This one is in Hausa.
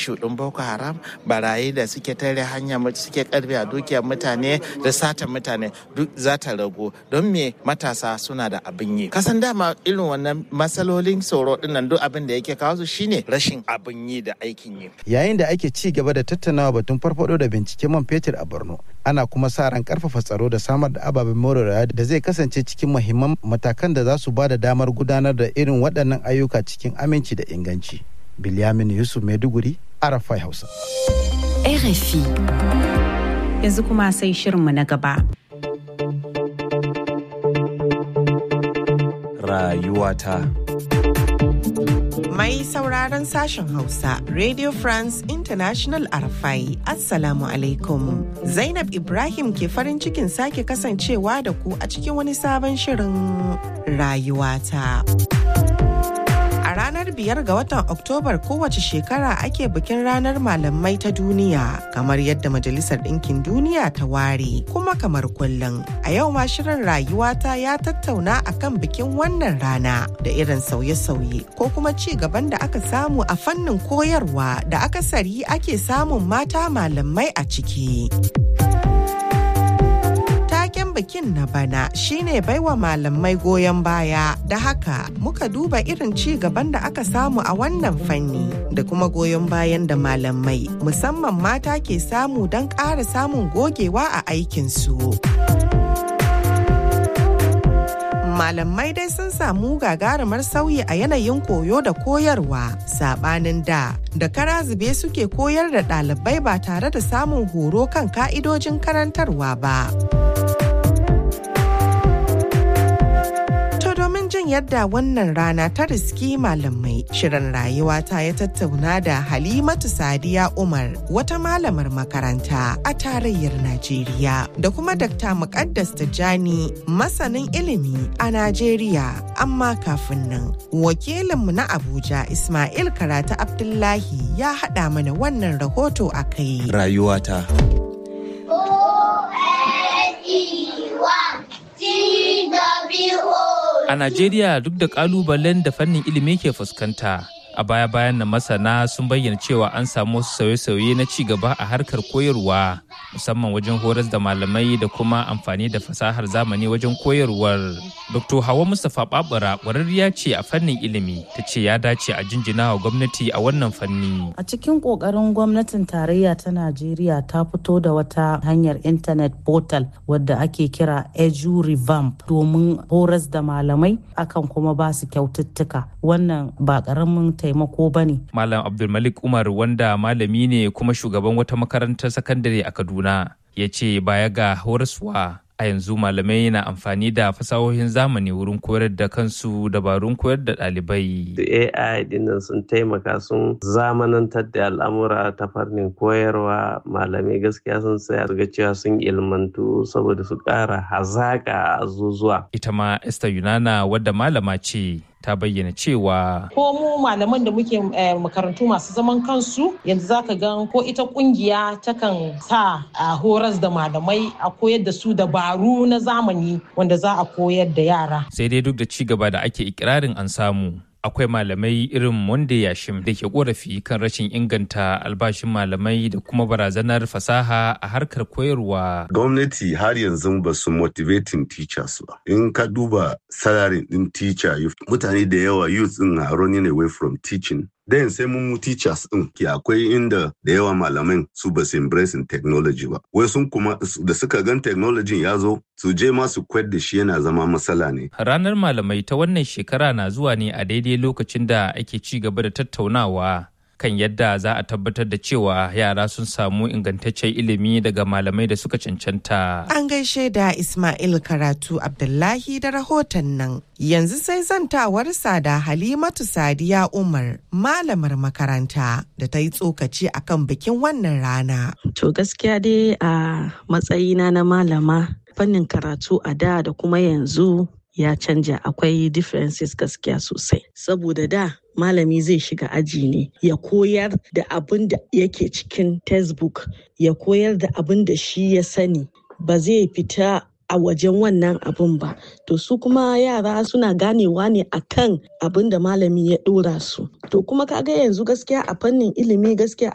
ishu ɗin boko haram barayi da suke tare hanya suke karfe a dukiyar mutane da satan mutane duk za ta ragu don me matasa suna da abin yi kasan dama irin wannan matsalolin tsoro dinnan duk abin da yake kawo su shine rashin abin yi da aikin yi yayin da ake ci gaba da tattaunawa batun farfado da binciken man fetur a borno ana kuma sa ran karfafa tsaro da samar da ababen more rayuwa da zai kasance cikin muhimman matakan da za su ba da damar gudanar da irin waɗannan ayyuka cikin aminci da inganci bilyamin yusuf maiduguri arafai hausa RFI. Yanzu kuma sai shirinmu na gaba. Rayuwata. Mai sauraron sashen Hausa, Radio France International Arafai, Assalamu alaikum. Zainab Ibrahim ke farin cikin sake kasancewa da ku a cikin wani sabon shirin rayuwata. A ranar biyar ga watan Oktobar kowace shekara ake bikin ranar malamai ta duniya kamar yadda Majalisar Ɗinkin Duniya ta ware kuma kamar kullum. A yau ma shirin rayuwata ya tattauna akan bikin wannan rana da irin sauye-sauye ko kuma ci gaban da aka samu a fannin koyarwa da akasari ake samun mata malamai a ciki. taken bikin na bana shine baiwa malamai goyon baya da haka muka duba irin ci gaban da aka samu a wannan fanni da kuma goyon bayan da malamai musamman mata ke samu don ƙara samun gogewa a aikinsu. malamai dai sun samu gagarumar sauyi a yanayin koyo da koyarwa sabanin da da kara zube suke koyar da ɗalibai ba tare da samun horo kan ka'idojin karantarwa ba. domin jin yadda wannan rana ta riski malamai shirin rayuwa ta ya tattauna da halimatu sadiya umar wata malamar makaranta a tarayyar najeriya da kuma dakta muqaddas tijjani masanin ilimi a najeriya amma kafin nan wakilinmu na abuja ismail karata abdullahi ya haɗa mana wannan rahoto a kai Rayuwata. A Najeriya duk da kalubalen da fannin ilimi ke fuskanta, a baya-bayan na masana sun bayyana cewa an samu wasu sauye-sauye na ci gaba a harkar koyarwa, musamman wajen horas da malamai da kuma amfani da fasahar zamani wajen koyarwar. Dr. Hawa Mustapha Babura ƙwararriya ce a fannin ilimi, ta ce ya dace a jinjina wa gwamnati a wannan fanni. A cikin ƙoƙarin gwamnatin tarayya ta Najeriya ta fito da wata hanyar intanet portal wadda ake kira Edu Revamp domin horas da malamai akan kuma ba su kyaututtuka. Wannan ba ƙaramin taimako ba ne. Malam Abdulmalik Umar wanda malami ne kuma shugaban wata makarantar sakandare a Kaduna ya ce baya ga horaswa a yanzu malamai na amfani da fasahohin zamani wurin koyar da kansu dabarun koyar da ɗalibai. AI dinnan sun taimaka sun zamanantar da al'amura ta fannin koyarwa malamai gaskiya sun tsaya ga cewa sun ilmantu saboda su ƙara hazaƙa a zuzuwa. Ita ma Esther Yunana wadda malama ce ta bayyana cewa ko mu malaman da muke makarantu masu zaman kansu yanzu zaka gan ko ita kungiya takan sa a horas da malamai a koyar da su dabaru na zamani wanda za a koyar da yara sai dai duk da ci gaba da ake ikirarin an samu akwai malamai irin wanda yashim da ke korafi kan rashin inganta albashin malamai da kuma barazanar fasaha a harkar koyarwa. Gwamnati har yanzu ba su motivating teachers ba. In ka duba salary din teacher youth, mutane da yawa youth din are running away from teaching. Then sai mun teachers din ke akwai inda da yawa malaman su ba su embracing technology ba. Wai sun kuma da suka gan technology ya zo su je ma su kwad da shi yana zama matsala ne. Ranar malamai ta wannan shekara na zuwa ne a daidai lokacin da ake ci gaba da tattaunawa kan yadda za a tabbatar da cewa yara sun samu ingantaccen ilimi daga malamai da suka cancanta. An gaishe da Ismail Karatu Abdullahi da rahoton nan. Yanzu sai zantawarsa da Halimatu Sadiya Umar, malamar makaranta da ta yi tsokaci akan bikin wannan rana. To gaskiya dai a matsayina na malama fannin karatu a da da kuma yanzu ya canja akwai differences gaskiya sosai saboda da malami zai shiga aji ne ya koyar da abin da yake cikin textbook ya koyar da abin da shi ya sani ba zai fita a wajen wannan abin ba to su kuma yara suna ganewa ne akan abin da malami ya dora su to kuma kaga yanzu gaskiya a fannin ilimi gaskiya